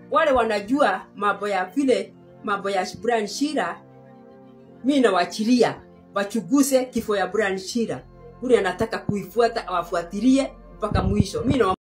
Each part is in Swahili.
wale wanajua mambo ya vile mambo ya Brian Shira, mi nawachilia wachuguse kifo ya Brian Shira. Ule anataka kuifuata awafuatilie mpaka mwisho. Mi na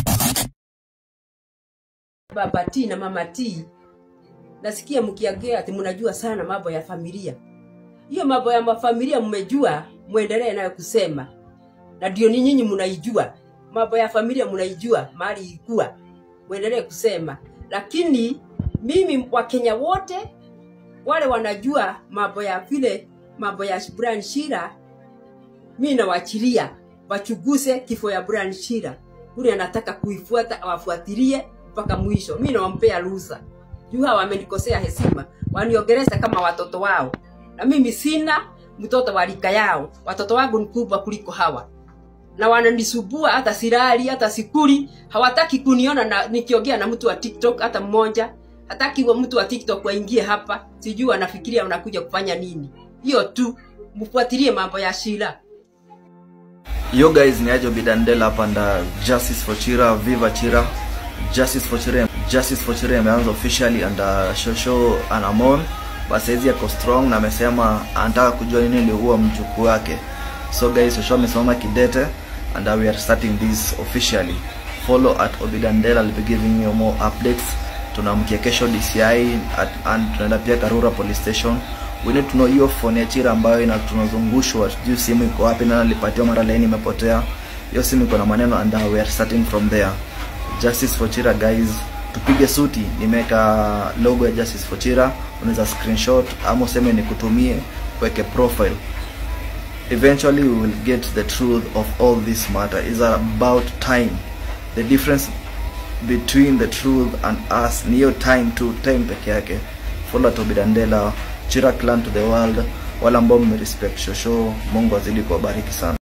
baba T na mama T, nasikia mkiongea ati mnajua sana mambo ya familia. Hiyo mambo ya mafamilia mmejua, muendelee nayo kusema, na ndio ni nyinyi mnaijua mambo ya familia, mnaijua mahali ikua, muendelee kusema. Lakini mimi Wakenya wote wale wanajua mambo ya vile mambo ya Brian Shira, mi nawachilia wachuguse kifo ya Brian Shira. Ule anataka kuifuata awafuatilie mpaka mwisho. Mi nawampea ruhusa juu hawa wamenikosea heshima, waniongelesha kama watoto wao, na mimi sina mtoto wa rika yao. Watoto wangu ni kubwa kuliko hawa na wananisubua, hata silali, hata sikuli. Hawataki kuniona na nikiongea na mtu wa TikTok hata mmoja. Hataki wa mtu wa TikTok waingie hapa, sijui wanafikiria unakuja kufanya nini. Hiyo tu, mfuatilie mambo ya Shira. Yo guys, ni Ajo Bidandela hapa nda Justice for Chira, Viva Chira. Justice for Chira, Justice for Chira imeanza officially under Shosho Anamon. Basi hizi yako strong na amesema anataka kujua nini iliua mjukuu wake. So guys, Shosho amesimama kidete and we are starting this officially. Follow at Obidandela, I'll be giving you more updates. Tunamkia kesho DCI at, and tunaenda pia Karura police station we need to know hiyo phone ya Chira ambayo ina tunazungushwa, sijui simu iko wapi, na alipatiwa mara laini imepotea. Hiyo simu iko na maneno and we are starting from there. Justice for Chira guys, tupige suti. Nimeweka logo ya Justice for Chira, unaweza screenshot ama useme nikutumie, weke profile. Eventually we will get the truth of all this matter. Is about time. The difference between the truth and us ni hiyo time tu, time peke yake. Follow Tobidandela Chira clan to the world. Wale ambao mmerespect Shosho, Mungu azidi kuwabariki sana.